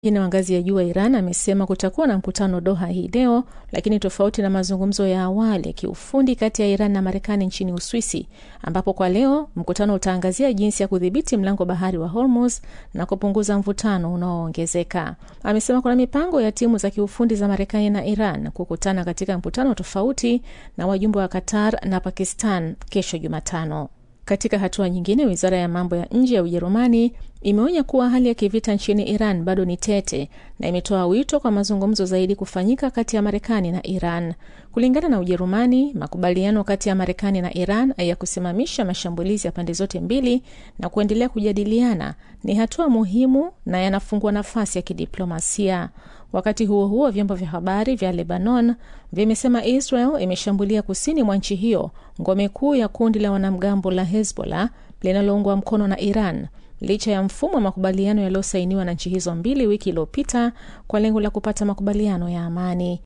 Mwingine wa ngazi ya juu wa Iran amesema kutakuwa na mkutano Doha hii leo, lakini tofauti na mazungumzo ya awali ya kiufundi kati ya Iran na Marekani nchini Uswisi, ambapo kwa leo mkutano utaangazia jinsi ya kudhibiti mlango bahari wa Hormuz na kupunguza mvutano unaoongezeka. Amesema kuna mipango ya timu za kiufundi za Marekani na Iran kukutana katika mkutano tofauti na wajumbe wa Qatar na Pakistan kesho Jumatano. Katika hatua nyingine, wizara ya mambo ya nje ya Ujerumani imeonya kuwa hali ya kivita nchini Iran bado ni tete na imetoa wito kwa mazungumzo zaidi kufanyika kati ya Marekani na Iran. Kulingana na Ujerumani, makubaliano kati ya Marekani na Iran ya kusimamisha mashambulizi ya pande zote mbili na kuendelea kujadiliana ni hatua muhimu na yanafungua nafasi ya kidiplomasia. Wakati huo huo, vyombo vya habari vya Lebanon vimesema Israel imeshambulia kusini mwa nchi hiyo ngome kuu ya kundi la wanamgambo la Hezbollah linaloungwa mkono na Iran licha ya mfumo wa makubaliano yaliyosainiwa na nchi hizo mbili wiki iliyopita kwa lengo la kupata makubaliano ya amani.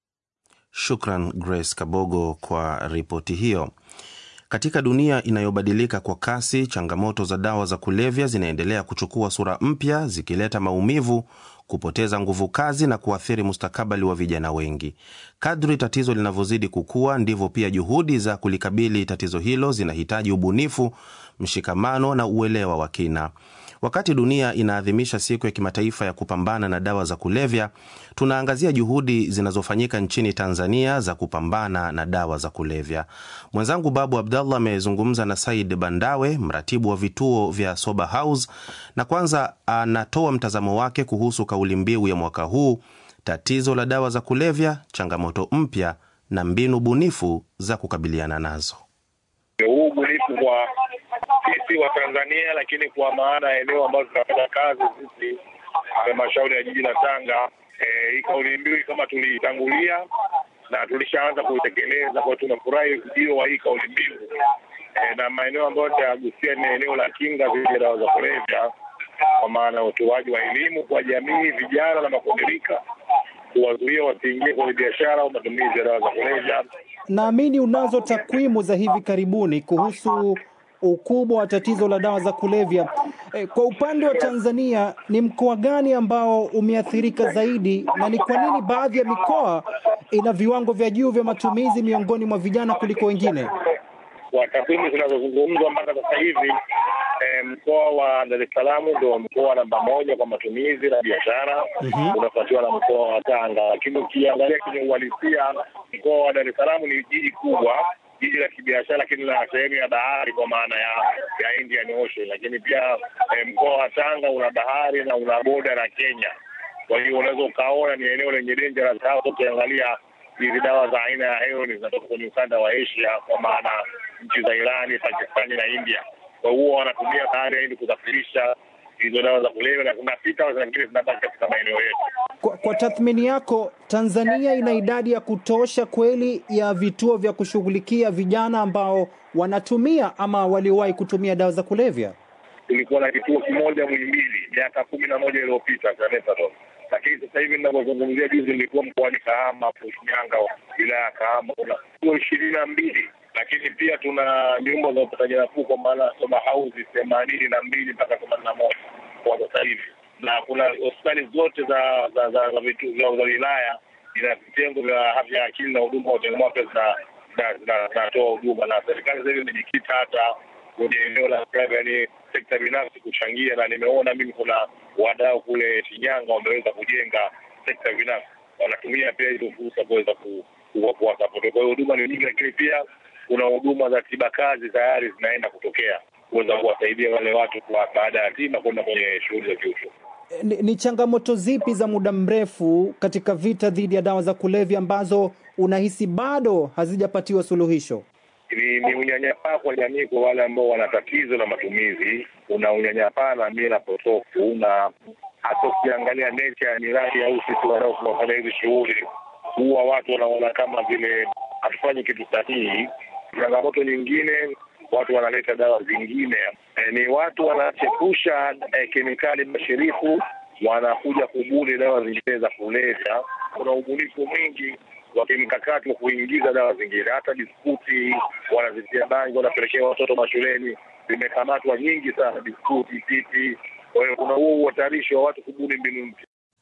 Shukran Grace Kabogo kwa ripoti hiyo. Katika dunia inayobadilika kwa kasi, changamoto za dawa za kulevya zinaendelea kuchukua sura mpya, zikileta maumivu, kupoteza nguvu kazi na kuathiri mustakabali wa vijana wengi. Kadri tatizo linavyozidi kukua, ndivyo pia juhudi za kulikabili tatizo hilo zinahitaji ubunifu, mshikamano na uelewa wa kina. Wakati dunia inaadhimisha siku ya kimataifa ya kupambana na dawa za kulevya, tunaangazia juhudi zinazofanyika nchini Tanzania za kupambana na dawa za kulevya. Mwenzangu Babu Abdallah amezungumza na Said Bandawe, mratibu wa vituo vya Sober House, na kwanza anatoa mtazamo wake kuhusu kauli mbiu ya mwaka huu, tatizo la dawa za kulevya, changamoto mpya na mbinu bunifu za kukabiliana nazo. Huu ubunifu kwa sisi wa Tanzania, lakini kwa maana ya eneo ambazo tunafanya kazi sisi halmashauri ya jiji la Tanga, hii e, kauli mbiu kama tuliitangulia na tulishaanza kuitekeleza, kwa tunafurahi ujio wa hii kauli mbiu e, na maeneo ambayo nitagusia ni eneo la kinga dhidi ya dawa za kulevya, kwa maana ya utoaji wa elimu kwa jamii, vijana na makundirika, kuwazuia wasiingie kwenye biashara au matumizi ya dawa za kulevya. Naamini unazo takwimu za hivi karibuni kuhusu ukubwa wa tatizo la dawa za kulevya. E, kwa upande wa Tanzania ni mkoa gani ambao umeathirika zaidi na ni kwa nini baadhi ya mikoa ina viwango vya juu vya matumizi miongoni mwa vijana kuliko wengine? Kwa takwimu zinazozungumzwa mpaka sasa hivi e, mkoa wa Dar es Salaam ndio mkoa namba moja kwa matumizi na biashara mm-hmm. unafuatiwa na mkoa wa Tanga, lakini ukiangalia kwenye uhalisia mkoa wa Dar es Salaam ni jiji kubwa jiji la kibiashara lakini la sehemu ya bahari kwa maana ya ya Indian Ocean, lakini pia eh, mkoa wa Tanga una bahari na una boda na Kenya. Kwa hiyo unaweza ukaona ni eneo lenye dangerous hasa ukiangalia hizi dawa za aina ya heroin zinatoka kwenye ukanda wa Asia, kwa maana nchi za Irani, Pakistani na India. Kwa hiyo wanatumia bahari ili kusafirisha hizo dawa za kulevya na zinapita zingine zinabaki katika maeneo yetu. Kwa, kwa tathmini yako, Tanzania ina idadi ya kutosha kweli ya vituo vya kushughulikia vijana ambao wanatumia ama waliowahi kutumia dawa za kulevya? Tulikuwa na kituo kimoja Muhimbili miaka kumi na moja iliyopita cha methadone, lakini sasa hivi ninavyozungumzia, juzi nilikuwa mkoani Kahama, Shinyanga, wilaya ya Kahama, kuna vituo ishirini na mbili lakini pia tuna nyumba za upataji nafuu kwa maana sober house themanini na mbili mpaka themanini na moja kwa sasa hivi, na kuna hospitali zote za za za za vitu za wilaya ina vitengo vya afya ya akili na huduma wa changamoto zinatoa huduma, na serikali sasa hivi imejikita hata kwenye eneo la yani sekta binafsi kuchangia, na nimeona mimi kuna wadau kule Shinyanga wameweza kujenga sekta binafsi, wanatumia pia hizo fursa kuweza kuwasapoti. Kwa hiyo huduma ni nyingi, lakini pia kuna huduma za tiba kazi tayari zinaenda kutokea kuweza kuwasaidia wale watu kwa baada ya tiba kwenda kwenye shughuli za kiuchumi. Ni, ni changamoto zipi za muda mrefu katika vita dhidi ya dawa za kulevya ambazo unahisi bado hazijapatiwa suluhisho? Ni, ni unyanyapaa kwa jamii kwa wale ambao wana tatizo la matumizi. Kuna unyanyapaa na mila potofu, na hata ukiangalia nature ya miradi au sisi wanaofanya hizi shughuli, huwa watu wanaona kama vile hatufanyi kitu sahihi. Changamoto nyingine, watu wanaleta dawa zingine e, ni watu wanachepusha e, kemikali bashirifu, wanakuja kubuni dawa zingine za kulevya. Kuna ubunifu mwingi wa kimkakati wa kuingiza dawa zingine, hata biskuti wanazitia bangi, wanapelekea watoto mashuleni, zimekamatwa nyingi sana, biskuti, pipi. Kwa hiyo kuna huo uhatarishi wa watu kubuni mbinu mpya.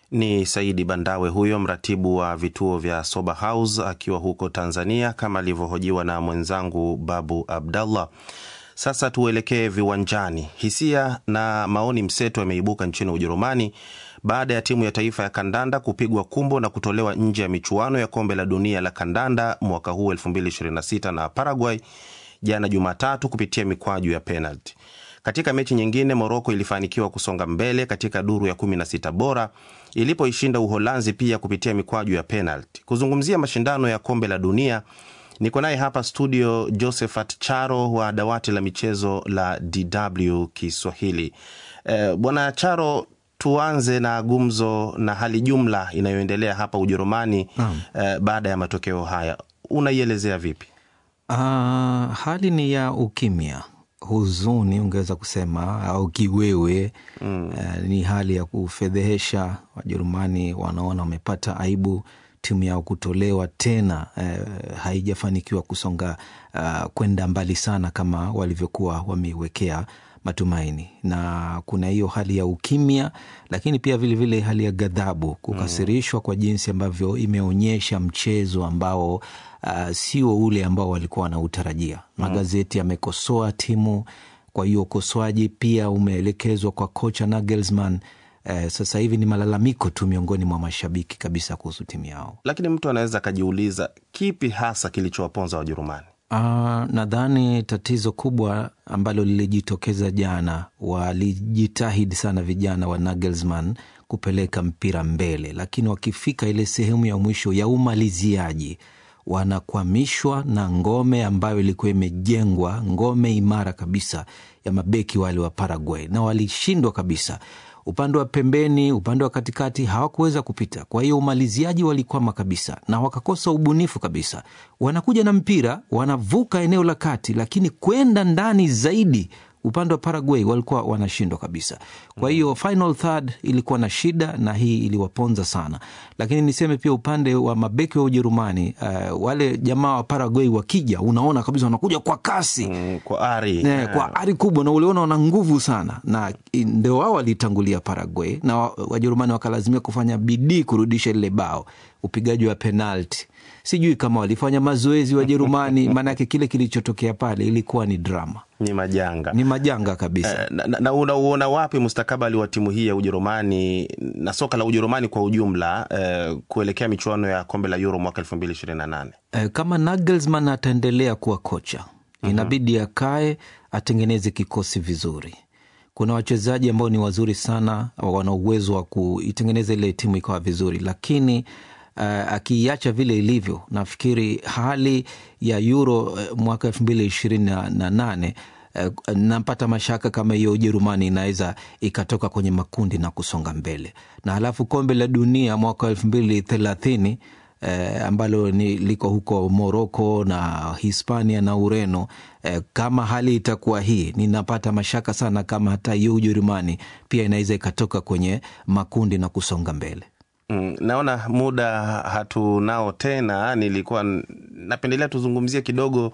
Ni Saidi Bandawe huyo mratibu wa vituo vya Sober House akiwa huko Tanzania, kama alivyohojiwa na mwenzangu Babu Abdallah. Sasa tuelekee viwanjani. Hisia na maoni mseto yameibuka nchini Ujerumani baada ya timu ya taifa ya kandanda kupigwa kumbo na kutolewa nje ya michuano ya kombe la dunia la kandanda mwaka huu 2026 na Paraguay jana Jumatatu kupitia mikwaju ya penalti. Katika mechi nyingine, Moroko ilifanikiwa kusonga mbele katika duru ya 16 bora ilipoishinda Uholanzi pia kupitia mikwaju ya penalti. Kuzungumzia mashindano ya kombe la dunia niko naye hapa studio Josephat Charo wa dawati la michezo la DW Kiswahili. Eh, Bwana Charo, tuanze na gumzo na hali jumla inayoendelea hapa Ujerumani eh, baada ya matokeo haya unaielezea vipi? Uh, hali ni ya ukimya, huzuni ungeweza kusema au kiwewe mm. Uh, ni hali ya kufedhehesha. Wajerumani wanaona wamepata aibu, timu yao kutolewa tena, uh, haijafanikiwa kusonga uh, kwenda mbali sana kama walivyokuwa wameiwekea matumaini na kuna hiyo hali ya ukimya, lakini pia vilevile vile hali ya ghadhabu, kukasirishwa kwa jinsi ambavyo imeonyesha mchezo ambao uh, sio ule ambao walikuwa wanautarajia. Magazeti yamekosoa timu, kwa hiyo ukosoaji pia umeelekezwa kwa kocha Nagelsmann. Uh, sasa hivi ni malalamiko tu miongoni mwa mashabiki kabisa kuhusu timu yao. Lakini mtu anaweza akajiuliza kipi hasa kilichowaponza Wajerumani? Uh, nadhani tatizo kubwa ambalo lilijitokeza jana, walijitahidi sana vijana wa Nagelsmann kupeleka mpira mbele, lakini wakifika ile sehemu ya mwisho ya umaliziaji wanakwamishwa na ngome ambayo ilikuwa imejengwa, ngome imara kabisa ya mabeki wale wa Paraguay, na walishindwa kabisa upande wa pembeni, upande wa katikati hawakuweza kupita. Kwa hiyo umaliziaji walikwama kabisa na wakakosa ubunifu kabisa. Wanakuja na mpira, wanavuka eneo la kati, lakini kwenda ndani zaidi upande wa Paraguay walikuwa wanashindwa kabisa. Kwa hiyo final third ilikuwa na shida, na hii iliwaponza sana. Lakini niseme pia upande wa mabeki wa Ujerumani, uh, wale jamaa wa Paraguay wakija, unaona kabisa wanakuja kwa kasi Mm, kwa ari Ne, kwa ari kubwa na uliona wana nguvu sana, na ndio wao walitangulia Paraguay na wa- Wajerumani wakalazimia kufanya bidii kurudisha lile bao. Upigaji wa penalti, sijui kama walifanya mazoezi Wajerumani, maanake kile kilichotokea pale ilikuwa ni drama, ni majanga ni majanga kabisa. Eh, na, na unauona wapi mustakabali wa timu hii ya Ujerumani na soka la Ujerumani kwa ujumla eh, kuelekea michuano ya kombe la Euro mwaka 2028? Eh, kama Nagelsmann ataendelea kuwa kocha inabidi akae atengeneze kikosi vizuri. Kuna wachezaji ambao ni wazuri sana, wana uwezo wa kuitengeneza ile timu ikawa vizuri, lakini uh, akiiacha vile ilivyo, nafikiri hali ya Euro uh, mwaka elfu mbili ishirini na nane uh, napata mashaka kama hiyo Ujerumani inaweza ikatoka kwenye makundi na kusonga mbele, na halafu kombe la dunia mwaka elfu mbili thelathini eh, ambalo ni liko huko Moroko na Hispania na Ureno. Eh, kama hali itakuwa hii, ninapata mashaka sana kama hata hiyo Ujerumani pia inaweza ikatoka kwenye makundi na kusonga mbele. Mm, naona muda hatunao tena. Nilikuwa n- napendelea tuzungumzie kidogo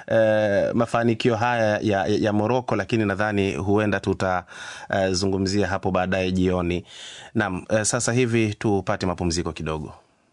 eh, mafanikio haya ya, ya, ya Moroko, lakini nadhani huenda tutazungumzia hapo baadaye jioni. Naam, eh, sasa hivi tupate mapumziko kidogo.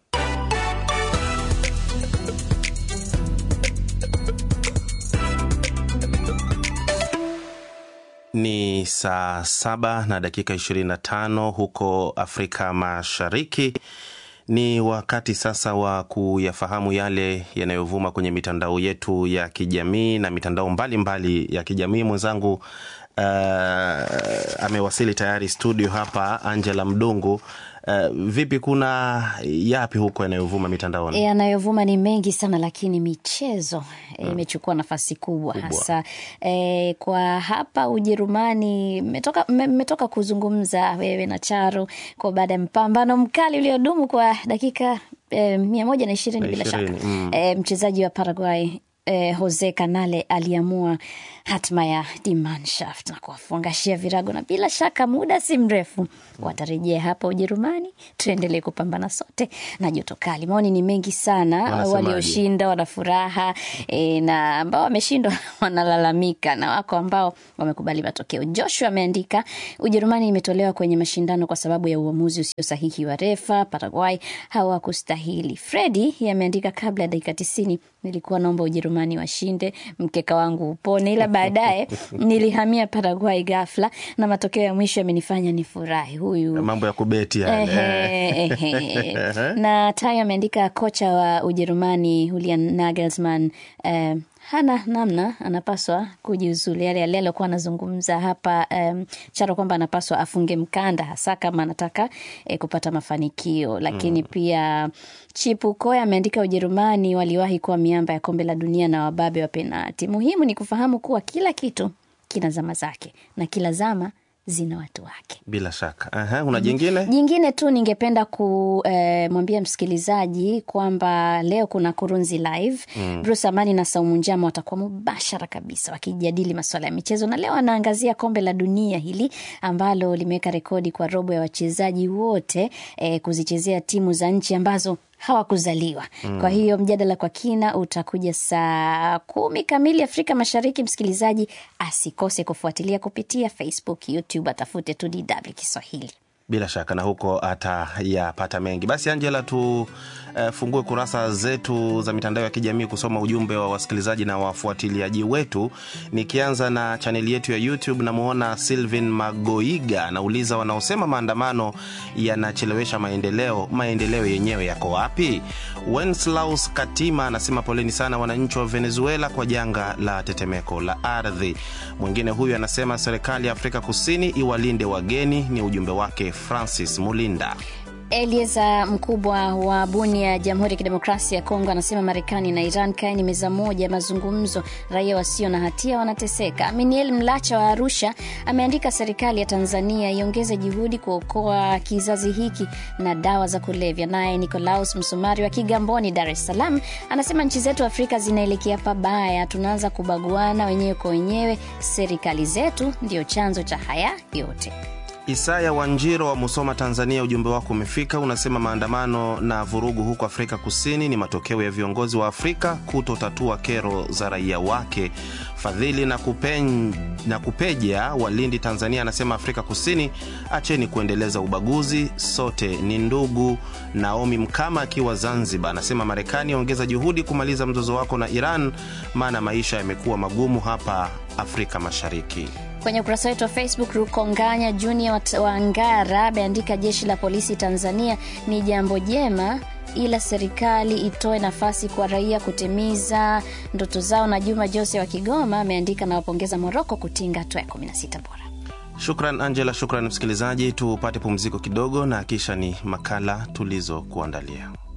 Ni saa saba na dakika 25 huko Afrika Mashariki. Ni wakati sasa wa kuyafahamu yale yanayovuma kwenye mitandao yetu ya kijamii na mitandao mbalimbali mbali ya kijamii. Mwenzangu uh, amewasili tayari studio hapa, Angela Mdungu. Uh, vipi, kuna yapi huko yanayovuma mitandaoni? yanayovuma ni mengi sana lakini michezo eh, imechukua nafasi kubwa, hasa e, kwa hapa Ujerumani. Mmetoka mme- mmetoka kuzungumza wewe na Charo kwa baada ya mpambano mkali uliodumu kwa dakika e, mia moja na ishirini Na bila shaka ishirini, mm. e, mchezaji wa Paraguay eh, Jose Canale aliamua hatma ya Die Mannschaft na kuwafungashia virago, na bila shaka muda si mrefu watarejea hapa Ujerumani, tuendelee kupambana sote na joto kali. Maoni ni mengi sana, Wanasemaje? walioshinda wana furaha e, na ambao wameshindwa wanalalamika, na wako ambao wamekubali matokeo. Joshua ameandika Ujerumani imetolewa kwenye mashindano kwa sababu ya uamuzi usio sahihi wa refa. Paraguay hawakustahili. Fredi ameandika kabla ya dakika tisini nilikuwa naomba Ujerumani washinde, mkeka wangu upone, ila baadaye nilihamia Paraguay ghafla na matokeo ya mwisho yamenifanya nifurahi. Huyu mambo ya kubeti yale. Ehe, ehe. na Tayo ameandika kocha wa Ujerumani Julian Nagelsmann eh, hana namna, anapaswa kujiuzulu. Yale yale aliokuwa anazungumza hapa um, Charo kwamba anapaswa afunge mkanda, hasa kama anataka eh, kupata mafanikio. Lakini pia Chipu Koya ameandika Ujerumani waliwahi kuwa miamba ya kombe la dunia na wababe wa penati. Muhimu ni kufahamu kuwa kila kitu kina zama zake na kila zama zina watu wake. Bila shaka. Aha, una jingine? Jingine tu ningependa kumwambia msikilizaji kwamba leo kuna Kurunzi Live. Bruce Amani na Saumu Njama watakuwa mubashara kabisa wakijadili masuala ya michezo, na leo anaangazia kombe la dunia hili ambalo limeweka rekodi kwa robo ya wachezaji wote eh, kuzichezea timu za nchi ambazo hawakuzaliwa. Kwa hiyo mjadala kwa kina utakuja saa kumi kamili Afrika Mashariki. Msikilizaji asikose kufuatilia kupitia Facebook, YouTube, atafute tu DW Kiswahili. Bila shaka na huko atayapata mengi. Basi Angela, tufungue uh, kurasa zetu za mitandao ya kijamii kusoma ujumbe wa wasikilizaji na wafuatiliaji wetu, nikianza na chaneli yetu ya YouTube. Namwona Sylvin Magoiga anauliza, wanaosema maandamano yanachelewesha maendeleo, maendeleo yenyewe yako wapi? Wenslaus Katima anasema poleni sana wananchi wa Venezuela kwa janga la tetemeko la ardhi. Mwingine huyu anasema serikali ya Afrika Kusini iwalinde wageni, ni ujumbe wake Francis Mulinda. Elieza Mkubwa wa Bunia, Jamhuri ya Kidemokrasia ya Kongo, anasema Marekani na Iran kaeni meza moja ya mazungumzo, raia wasio na hatia wanateseka. Aminiel Mlacha wa Arusha ameandika serikali ya Tanzania iongeze juhudi kuokoa kizazi hiki na dawa za kulevya. Naye Nicolaus Msumari wa Kigamboni, Dar es Salaam, anasema nchi zetu Afrika zinaelekea pabaya, tunaanza kubaguana wenyewe kwa wenyewe, serikali zetu ndio chanzo cha haya yote. Isaya Wanjiro wa Musoma, Tanzania, ujumbe wako umefika. Unasema maandamano na vurugu huko Afrika Kusini ni matokeo ya viongozi wa Afrika kutotatua kero za raia wake. Fadhili na, kupen, na Kupeja wa Lindi, Tanzania, anasema Afrika Kusini, acheni kuendeleza ubaguzi, sote ni ndugu. Naomi Mkama akiwa Zanzibar anasema Marekani, ongeza juhudi kumaliza mzozo wako na Iran, maana maisha yamekuwa magumu hapa Afrika Mashariki. Kwenye ukurasa wetu wa Facebook, Rukonganya Junior wa Ngara ameandika jeshi la polisi Tanzania ni jambo jema, ila serikali itoe nafasi kwa raia kutimiza ndoto zao. Na Juma Jose wa Kigoma ameandika nawapongeza Moroko kutinga hatua ya 16 bora. Shukran Angela, shukran msikilizaji. Tupate pumziko kidogo na kisha ni makala tulizokuandalia.